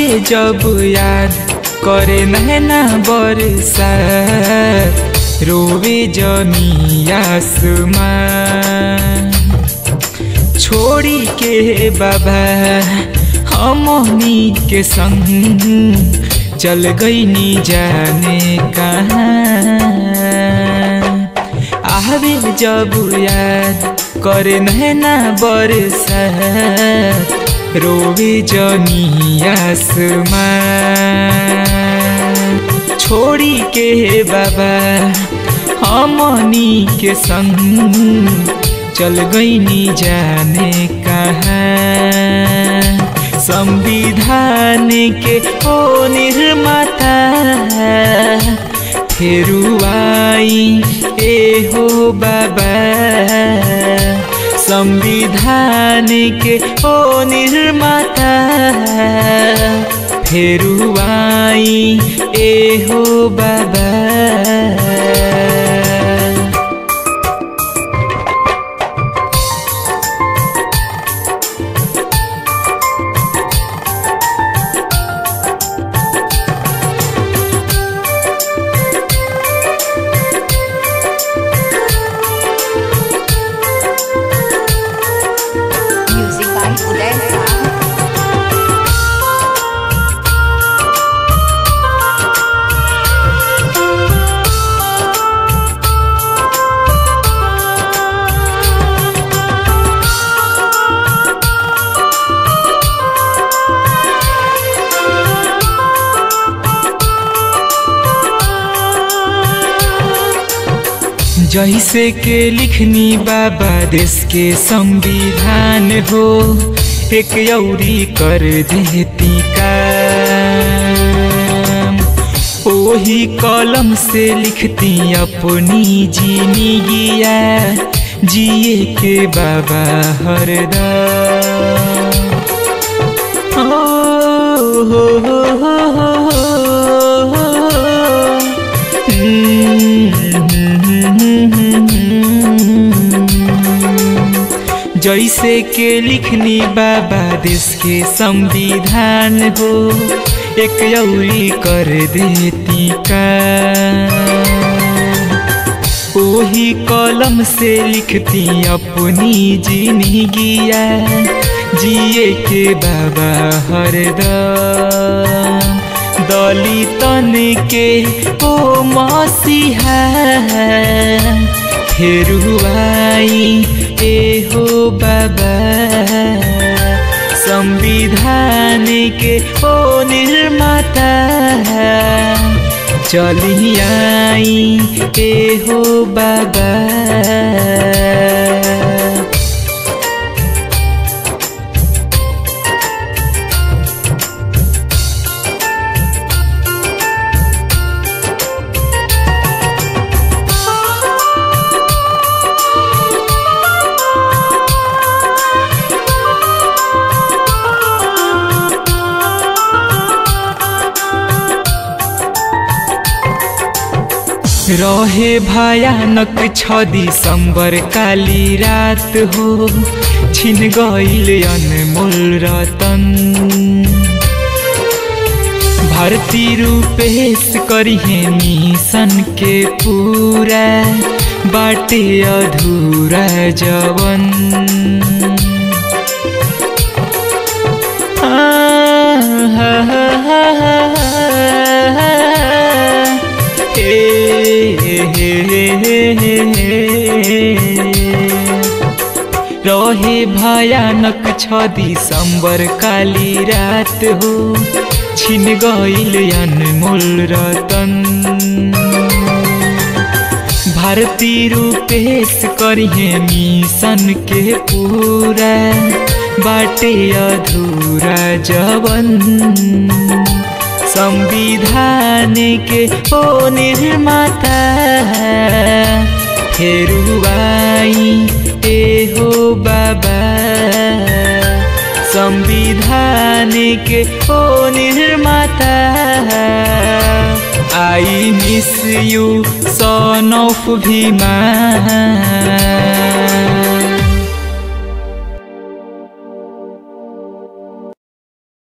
जब याद करे नैना बरसा रोवे जनी आसमान छोड़ी के बाबा हमनी के संग चल गई नी जाने कहाँ आवे जब याद करे नैना बरसा रोवे जनी आसमान छोड़ी के बाबा हमनी के संग चल गई नी जाने कहाँ संविधान के ओ निर्माता फेरू आई ए हो बाबा संविधान के ओ निर्माता फेरू आई ए हो बाबा Music by Uday Sahu. जैसे के लिखनी बाबा देश के संविधान हो एक यौरी कर देती काम ओही कलम से लिखती अपनी जीनी गिया जिए के बाबा हरदम हो हो हो हो हो जैसे के लिखनी बाबा देश के संविधान हो एक यौरी कर देती का ओही कलम से लिखती अपनी जिंदगिया जिए के बाबा हरदम दलितन के ओ मसीहा फेरू आई ए हो बाबा संविधान के ओ निर्माता चली आई ए हो बाबा रहे भयानक छ दिसंबर काली रात हो छिन गईल अनमोल रतन भारती रूपेश करिहे मिशन के पूरा बाटे अधूरा जवन रहे भयानक छ दिसंबर काली रात हो छिन गईल अनमोल रतन भारती रूपेश करिहे मिशन के पूरा बाटे अधूरा जवन संविधान के ओ निर्माता फेरू आई ए हो बाबा संविधान के ओ निर्माता I miss you son of Bhima